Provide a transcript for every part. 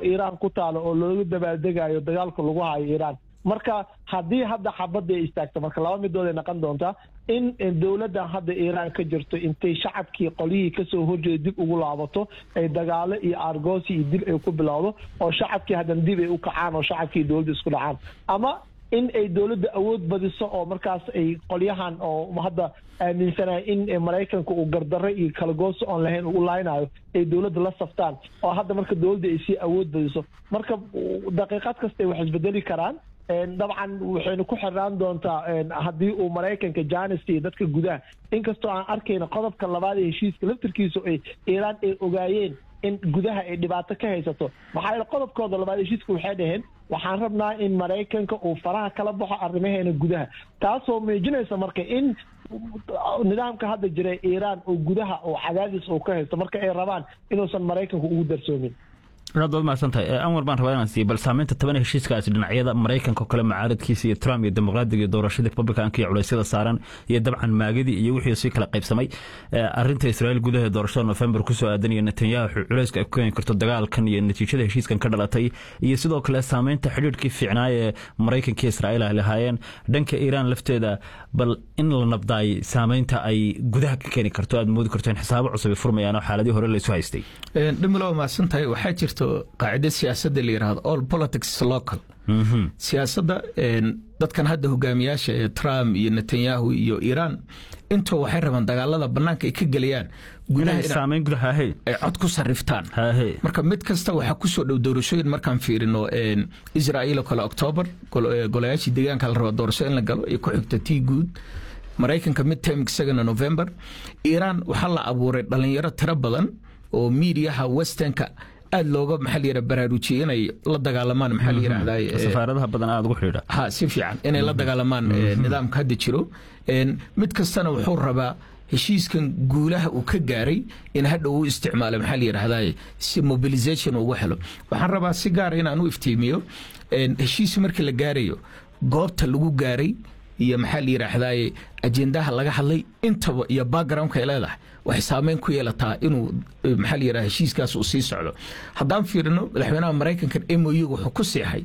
iiraan ku taalo oo looga dabaaldegayo dagaalka lagu hayo iiraan marka haddii hadda xabadda ay istaagto marka laba midood ay noqon doontaa in dowladdan hadda iiraan ka jirto intay shacabkii qolyihii kasoo horjeeda dib ugu laabato ay dagaalo iyo argoosi iyo dil ay ku bilowdo oo shacabkii haddana dib ay u kacaan oo shacabkii dowladda isku dhacaan ama in ay dowladda awood badiso oo markaas ay qolyahan oo hadda aaminsanaya in maraykanka uu gardarro iyo kalagoosi oon lahayn uu laaynayo ay dowladda la saftaan oo hadda marka dowladda ay sii awood badiso marka daqiiqad kasta wax isbedeli karaan dabcan waxaynu ku xirnaan doontaa haddii uu maraykanka janis iyo dadka gudaha inkastoo aan arkayna qodobka labaad ee heshiiska laftirkiisu ay iiraan ay ogaayeen in gudaha ay dhibaato ka haysato maxaa yeele qodobkooda labaad heshiiska waxay dhaheen waxaan rabnaa in maraykanka uu faraha kala baxo arrimaheena gudaha taasoo muujinaysa marka in nidaamka hadda jira iiraan oo gudaha oo cadaadis uu ka haysto marka ay rabaan inuusan maraykanku ugu darsoomin aad baad mahadsantahay anwar baan rabaa inaan siiyo bal saameynta toban heshiiskaasi dhinacyada maraykanka oo kale mucaaradkiisa iyo trump iyo dimuqraadiga iyo doorashadii republicanka iyo culeysyada saaran iyo dabcan maagadii iyo wixii sii kala qaybsamay arinta israa'iil gudaha doorashada november kusoo aadan iyo netanyahu culeyska ay ku keeni karto dagaalkan iyo natiijada heshiiskan ka dhalatay iyo sidoo kale saameynta xidhiidhkii fiicnaa ee maraykanka iyo israa'iil ay lahaayeen dhanka iiraan lafteeda bal in la nabdaay saameynta ay gudaha ka keeni karto aad moodi karto in xisaabo cusub ay furmayaan oo xaaladii hore laysu haystay dhimilo mahadsantahay waxaa jirto qaacida siyaasadda la yidhahdo all politics local siyaasadda dadkan hadda hogaamiyaasha ee trump iyo netanyahu iyo iiraan intoo waxay rabaan dagaalada bannaanka ay ka gelayaan saameyn gudaha ay cod ku sarriftaan marka mid kasta waxaa kusoo dhow doorashooyin markaan fiirino israa'iil oo kale octoobar golayaashii deegaanka la raba doorasho in la galo iyo ku xigta tii guud maraykanka midterm isagana november iiraan waxaa la abuuray dhalinyaro tiro badan oo miidiyaha westernka aad looga maxaa la yidhaha baraarujiyey inay la dagaalamaan maxaa la yidhahdaa safaaradaha badan aad ugu xidhiidha ha si fiican inay la dagaalamaan nidaamka hadda jiro mid kastana wuxuu rabaa heshiiskan guulaha uu ka gaaray in hadha uu isticmaalo maxaa la yidhahdaa si mobilization ugu helo waxaan rabaa si gaara inaan u iftiimiyo heshiis markii la gaarayo goobta lagu gaaray iyo maxaa la yidhaahdaa ajendaha laga hadlay intaba iyo backgroundka ay leedahay waxay saameyn ku yeelataa inuu maxaa la yidhaha heshiiskaas uu sii socdo haddaan fiirino madaxweynaha maraykanka m o u wuxuu ku seexay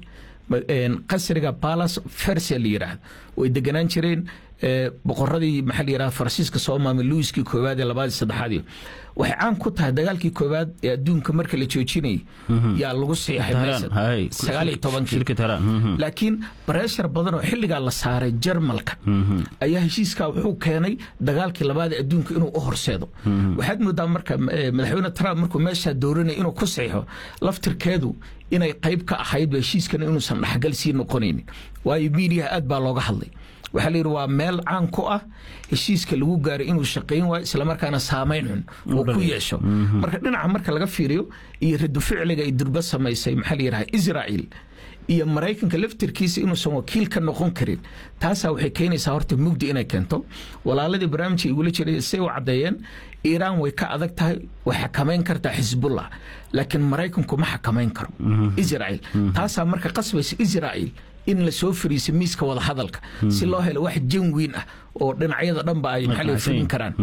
qasriga balas fersia la yidhaahdo way deganaan jireen boqoradii maxaa la yidhahda faransiiska soo maamay luiskii koowaad ee labaadii saddexaadii waxay caan ku tahay dagaalkii koowaad ee adduunka marka la joojinayay yaa lagu seexay sagaal iyo tobankii laakiin bareshar badan oo xilligaa la saaray jarmalka ayaa heshiiskaa wuxuu keenay dagaalkii labaad ee adduunka inuu u horseedo waxaad moodaa marka madaxweyne trump markuu meeshaa dooranaya inuu ku seexo laftirkeedu inay qayb ka ahaydba heshiiskana inuusan dhaxgal sii noqonaynin waayo miidiyaha aad baa looga hadlay waxaa la yidhi waa meel caan ku ah heshiiska lagu gaaray inuu shaqayn waayo islamarkaana saamayn xun uu ku yeesho marka dhinaca marka laga fiiriyo iyo radu ficliga ay durba samaysay maxaa la yidhaha israa'iil iyo maraykanka laftirkiisa inuusan wakiil ka noqon karin taasaa waxay keenaysaa horta mugdi inay keento walaaladii barnaamijka igula jiray say u caddeeyeen iiraan way ka adag tahay way xakamayn kartaa xisbullah laakiin maraykanku ma xakamayn karo israa'iil taasaa marka qasbaysa israa'iil in la soo fariisa miiska wada hadalka si loo helo wax janwiin ah oo dhinacyada dhanba ay maxaa fulin karaan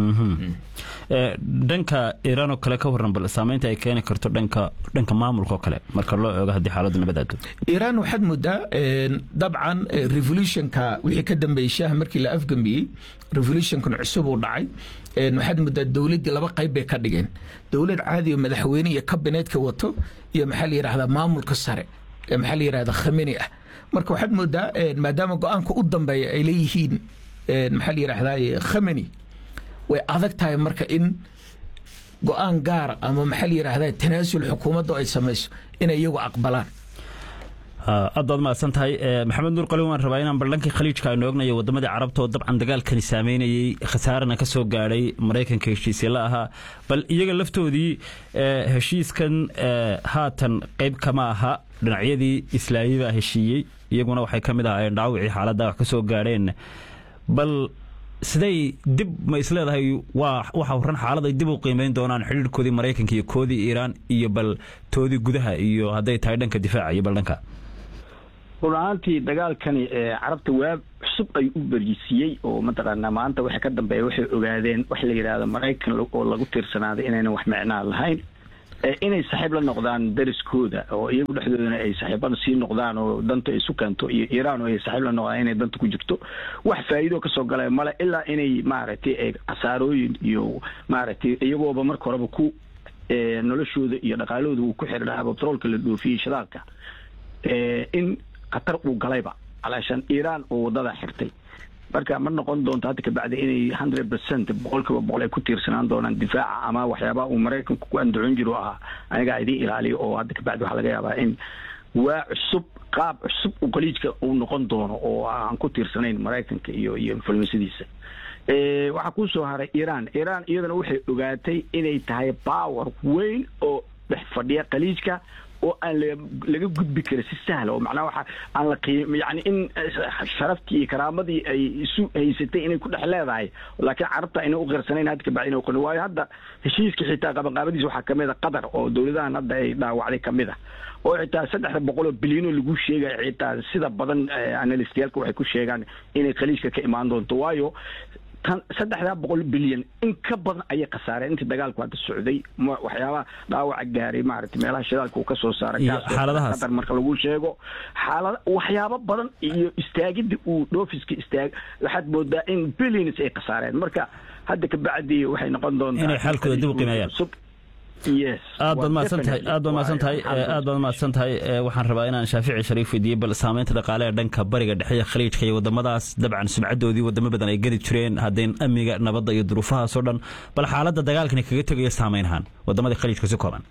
dhanka iiraan oo kale ka warran bal saameynta ay keeni karto dhanka dhanka maamulka oo kale marka loo eego haddii xaaladdu nabadaado iiraan waxaad moodaa dabcan revolutionka wixii ka dambeeyey shaaha markii la afgambiyey revolutionkan cusub uu dhacay waxaad moodaa dowladdii laba qayb bay ka dhigeen dowlad caadi oo madaxweyne iyo kabineetka wato iyo maxaa la yidhahdaa maamulka sare ee maxaa la yidhahdaa khameni ah marka waxaad moodaa maadaama go-aanka u dambeeya ay leeyihiin maxaa la yidhahdaa khameni way adag tahay marka in go-aan gaara ama maxaa la yidhahdaa tanaasul xukuumadda ay samayso inay iyagu aqbalaan aad baad mahadsan tahay maxamed nuur qalin waan rabaa inaan baldhankii khaliijka aynu ognayo waddamadii carabta oo dabcan dagaalkani saameynayey khasaarana ka soo gaadhay maraykanka heshiisya la ahaa bal iyaga laftoodii heshiiskan haatan qayb kama aha dhinacyadii islaami baa heshiiyey iyaguna waxay ka mid ahaayeen dhaawicii xaaladda wax ka soo gaadheen bal siday dib ma isleedahay waa waxa waran xaalad ay dib u qiimeyn doonaan xidhiirkoodii maraykanka iyo koodii iiraan iyo bal toodii gudaha iyo hadday tahay dhanka difaaca iyo bal dhanka run ahaantii dagaalkani carabta waab cusub ay u berisiiyey oo mataqaanaa maanta waxa ka dambeeya waxay ogaadeen wax la yidhaahdo maraykan oo lagu tiirsanaaday inaynan wax micnaa lahayn inay saaxiib la noqdaan dariskooda oo iyagu dhexdoodana ay saaxiibada sii noqdaan oo danta isu keento iyo iiraan oo ay saaxiib la noqdaan inay danta ku jirto wax faa'iido kasoo galaya male ilaa inay maaragtay ay khasaarooyin iyo maaragtay iyagooba marka horeba ku noloshooda iyo dhaqaalahooda uu ku xiri lahaa batroolka la dhoofiyey shidaalka in khatar uu galayba alaashan iiraan oo wadada xirtay marka ma noqon doonto hadda kabacdi inay hundred percent boqol kiiba boqol ay ku tiirsanaan doonaan difaaca ama waxyaabaha uu maraykanku ku andacon jiro ahaa anigaa idiin ilaaliyo oo hadda kabacdi waxaa laga yaabaa in waa cusub qaab cusub uu khaliijka uu noqon doono oo aan ku tiirsanayn maraykanka iyo iyo influensadiisa waxaa kusoo haray iiraan iiraan iyadana waxay ogaatay inay tahay power weyn oo dhex fadhiya khaliijka oo aan laga gudbi karin si sahla oo macnaha waxa aan la qiim yani in sharaftii iyo karaamadii ay isu haysatay inay ku dhex leedahay laakiin carabta ayna u qirsanayn hadda kabacdi inay qorin waayo hadda heshiiska xitaa qabanqaabadiisa waxaa kamid a qatar oo dowladahan hadda ay dhaawacday kamid ah oo xitaa saddexda boqol oo bilyanoo lagu sheegaya xitaa sida badan analystayaalka waxay ku sheegaan inay khaliijka ka imaan doonto waayo tan saddexdaa boqol bilyan in ka badan ayay khasaareen intii dagaalku hadda socday waxyaabaha dhaawaca gaaray maaragtay meelaha shidaalka uu ka soo saaray qatar marka lagu sheego xaalada waxyaabo badan iyo istaagidda uu dhoofiska istaag waxaad moodaa in billions ay khasaareen marka hadda kabacdi waxay noqon doontaa inay xaalkooda dib u qiimeeyaan aad baad mahadsantahay aad baad mahadsantahay aad baad mahadsantahay waxaan rabaa inaan shaafici shariif weydiiyey bal saameynta dhaqaale ee dhanka bariga dhexe iyo khaliijka iyo wadamadaas dabcan sumcadoodii wadamo badan ay geli jireen haddayn amniga nabadda iyo duruufahaas oo dhan bal xaaladda dagaalkani kaga tegaya saameynhaan wadamadii khaliijka si kooban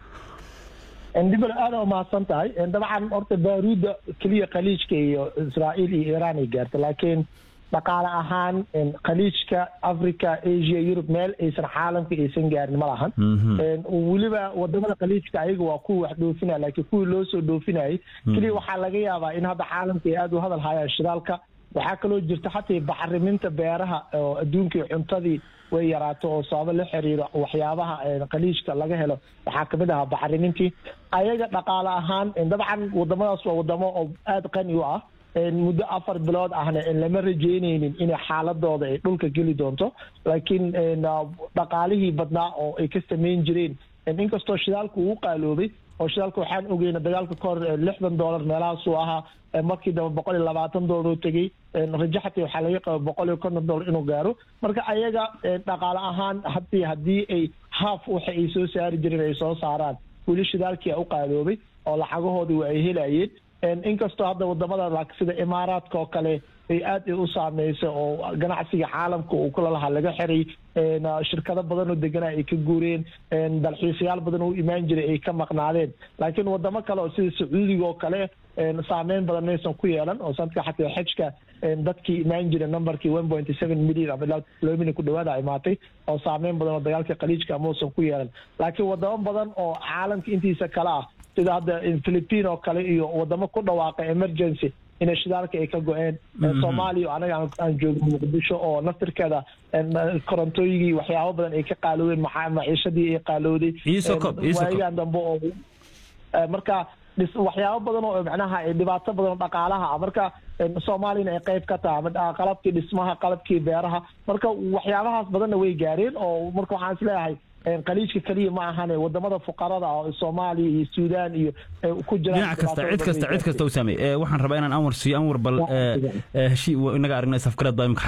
dibal aada umahadsan tahay dabcan horta baaruudda keliya khaliijka iyo israa'iil iyo iiraan ay gaarta laakiin dhaqaale ahaan khaliijka africa asia yurub meel aysan caalamka aysan gaarin ma lahan weliba wadamada khaliijka ayaga waa kuwa wax dhoofinaya laakiin kuwii loo soo dhoofinayay keliya waxaa laga yaabaa in hadda caalamka ay aada u hadal hayaan shidaalka waxaa kaloo jirta xataa bacriminta beeraha oo adduunkii cuntadii way yaraato oo sababo la xiriiro waxyaabaha khaliijka laga helo waxaa kamid ahaa bacrimintii ayaga dhaqaale ahaan dabcan wadamadaas waa wadamo oo aada qani u ah muddo afar bilood ahna lama rajeyneynin inay xaaladooda ay dhulka geli doonto laakiin dhaqaalihii badnaa oo ay ka samayn jireen inkastoo shidaalku uu qaaloobay oo shidaalka waxaan ogeyna dagaalka ka hor lixdan dollar meelahaasuu ahaa markii dambe boqol iyo labaatan dollar oo tegey rajo xataa waxaa laga qaba boqol iyo konton dollar inuu gaaro marka ayaga dhaqaale ahaan hadii haddii ay haaf waxa ay soo saari jireen ay soo saaraan weli shidaalkii a u qaaloobay oo lacagahoodii waa ay helayeen inkastoo hadda wadamada sida imaaraadka oo kale ay aad u saameysa oo ganacsiga caalamka uu kula lahaa laga xiray shirkado badan oo deganaa ay ka guureen dalxiisayaal badan oo imaan jiray ay ka maqnaadeen laakiin wadamo kale oo sida sacuudiga oo kale saameyn badan maysan ku yeelan oo sanadka xataa xajka dadkii imaan jira numberkii one point seven million ama ilaa laba milyan ku dhawaada imaatay oo saameyn badan oo dagaalka khaliijka amausan ku yeelan laakiin wadamo badan oo caalamka intiisa kale ah sida hadda philippine oo kale iyo wadamo ku dhawaaqa emergency inay shidaalka ay ka go-een soomaaliya anaga aan joogno muqdisho oo naftirkeeda korontooyigii waxyaabo badan ay ka qaaloodeen maciishadii ay qaalooday waayagan dambe oo marka waxyaabo badan oo macnaha dhibaato badan oo dhaqaalaha ah marka soomaaliyana ay qayb ka tahay ama qalabkii dhismaha qalabkii beeraha marka waxyaabahaas badanna way gaareen oo marka waxaan isleeyahay khaliijka keliya ma ahane wadamada fuqarada ah soomaaliya iyo suudaan iyo ku jiraan dhinac kasta cid kasta cid kasta u saamey waxaan rabaa inaan anwar siiyo anwar bal heshii inaga aragnay safgarad baa imika